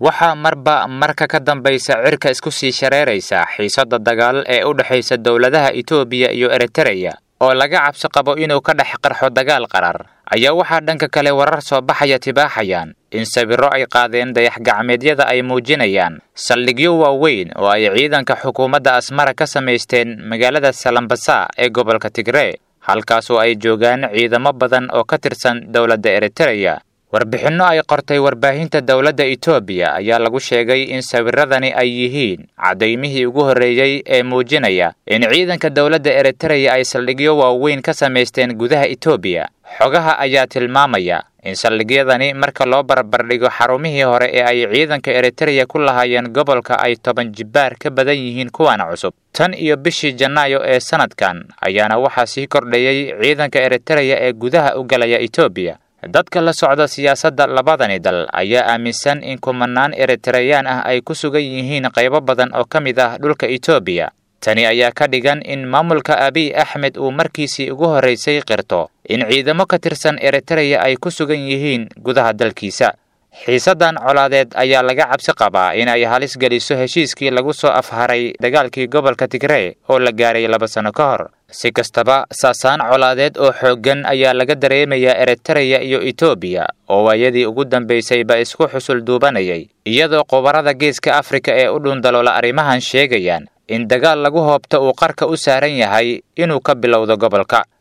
waxaa marba marka ka dambaysa cirka isku sii shareeraysa xiisadda dagaal ee u dhexaysa dowladaha itoobiya iyo eritereya oo laga cabsi qabo inuu ka dhex qarxo dagaal qarar ayaa waxaa dhanka kale warar soo baxaya tibaaxayaan in sawirro ay qaadeen dayax-gacmeedyada ay muujinayaan saldhigyo waaweyn oo ay ciidanka xukuumadda asmara ka samaysteen magaalada salambasa ee gobolka tigree halkaasoo ay joogaan ciidamo badan oo ka tirsan dowladda eritereya warbixinno ay qortay warbaahinta dowladda itoobiya ayaa lagu sheegay in sawirradani ay yihiin cadaymihii ugu horreeyey ee muujinaya in ciidanka dowladda eritereya ay saldhigyo waaweyn ka samaysteen gudaha itoobiya xogaha ayaa tilmaamaya in saldhigyadani marka loo barbardhigo xarumihii hore ee ay ciidanka eritereya ku lahaayeen gobolka ay toban jibbaar ka badan yihiin kuwan cusub tan iyo bishii janaayo ee sanadkan ayaana waxaa sii kordhayey ciidanka eritereya ee gudaha u galaya itoobiya dadka la socda siyaasadda labadani dal ayaa aaminsan in kumanaan eritareyaan ah ay ku sugan yihiin qaybo badan oo ka mid ah dhulka itoobiya tani ayaa ka dhigan in maamulka abiy axmed uu markiisii ugu horraysay qirto in ciidamo ka tirsan eritereya ay ku sugan yihiin gudaha dalkiisa xiisaddan colaadeed ayaa laga cabsi qabaa in ay halis geliso heshiiskii lagu soo afharay dagaalkii gobolka tigree oo la gaaray laba sanno ka hor si kastaba saasaan colaadeed oo xooggan ayaa laga dareemayaa eritereya iyo itoobiya oo waayadii ugu dambaysayba isku xusul duubanayay iyadoo khubarada geeska afrika ee u dhundaloola arrimahan sheegayaan in dagaal lagu hoobto uu qarka u saaran yahay inuu ka bilowdo gobolka